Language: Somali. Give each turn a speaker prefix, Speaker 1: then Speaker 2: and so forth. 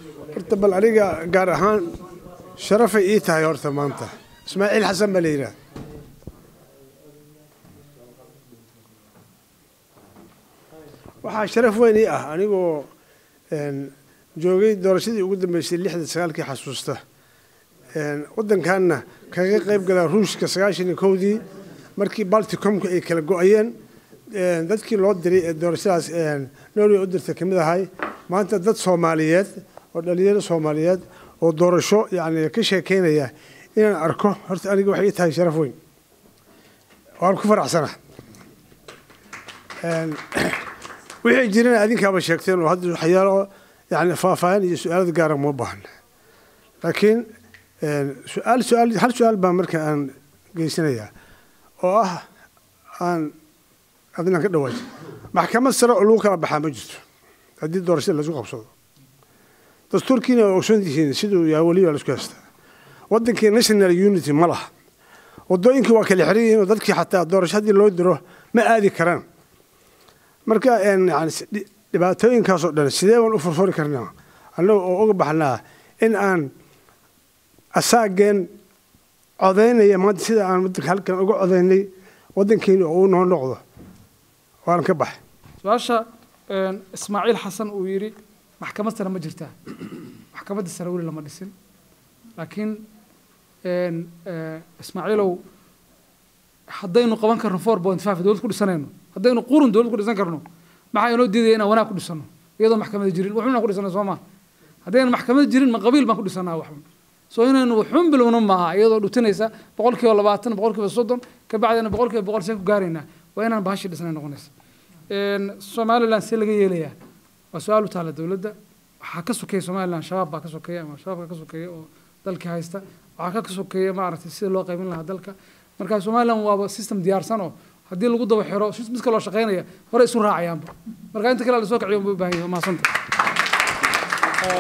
Speaker 1: horta bal aniga gaar ahaan sharafay ii tahay horta maanta ismaaciil xasan baa la yidhaha waxaa sharaf weyn ii ah anigoo joogay doorashadii ugu dambeysay lixda sagaalkii xasuusta waddankanna kaga qayb gala ruushka sagaashan iyo kowdii markii balticomka ay kala go-ayeen dadkii loo diray ee doorashadaas norway u dirtay kamid ahay maanta dad soomaaliyeed oo dhalinyaro soomaaliyeed oo doorasho yani ka sheekeynaya inaan arko horta aniga waxay ii tahay sharaf weyn waan ku faraxsana wixii jirana adinkaaba sheegteen oo hadda waxyaalo yani faahfaahin iyo su-aalada gaara uma baahna laakiin su-aal su-aal hal su-aal baa marka aan geysanayaa oo ah aan adinaan ka dhawaaji maxkamad sare oo lagu kala baxaa ma jirto haddii doorashada laisku qabsado dastuurkiina waa ogsoon tihiin siduu yaa weliba laisku haystaa waddankii national unity ma laha waddooyinkii waa kala xiran yihiin oo dadkii xataa doorasho haddii loo diro ma aadi karaan marka yani dhibaatooyinkaasoo dhan sidee baan u furfuri karnaa annaga oo uga baxnaa in aan asaageen codaynaya maanta sida aan wadanka halkan uga codaynay waddankeeni oo uu noo noqdo waan ka baxay
Speaker 2: su-aasha ismaaciil xasan uu yidhi maxkamad sare ma jirtaa maxkamadda sare weli lama dhisin laakiin ismaaciilow haddaynu qaban karno four point five dowlad ku dhisanayno haddaynu qurun dowlad ku dhisan karno maxaa inoo diidaya inaan wanaag ku dhisano iyadoo maxkamada jirin waxun aan ku dhisano soo maa haddaynu maxkamada jirin ma qabiil baan ku dhisanaa waxun soo inaynu waxun bilowno maaha iyadoo dhutinaysa boqol kiiba labaatan boqol kiiba soddon ka bacdina boqol kiiba boqol see ku gaaraynaa waa inaan bahashi dhisnay noqonaysa somaliland see laga yeelayaa waa su-aal u taala dowladda waxaa ka sokeeya somaliland shabaab baa ka sokeeya ama shabaabka ka sokeeya oo dalkii haysta waxaa ka sokeeya maaragtay sida loo qaybin lahaa dalka marka somaliland waaba system diyaarsan oo haddii lagu daba xiro mid kaloo shaqaynaya hore isu raacayaanba marka inta kale la soo kaciyo ma u baahan yahay maasanta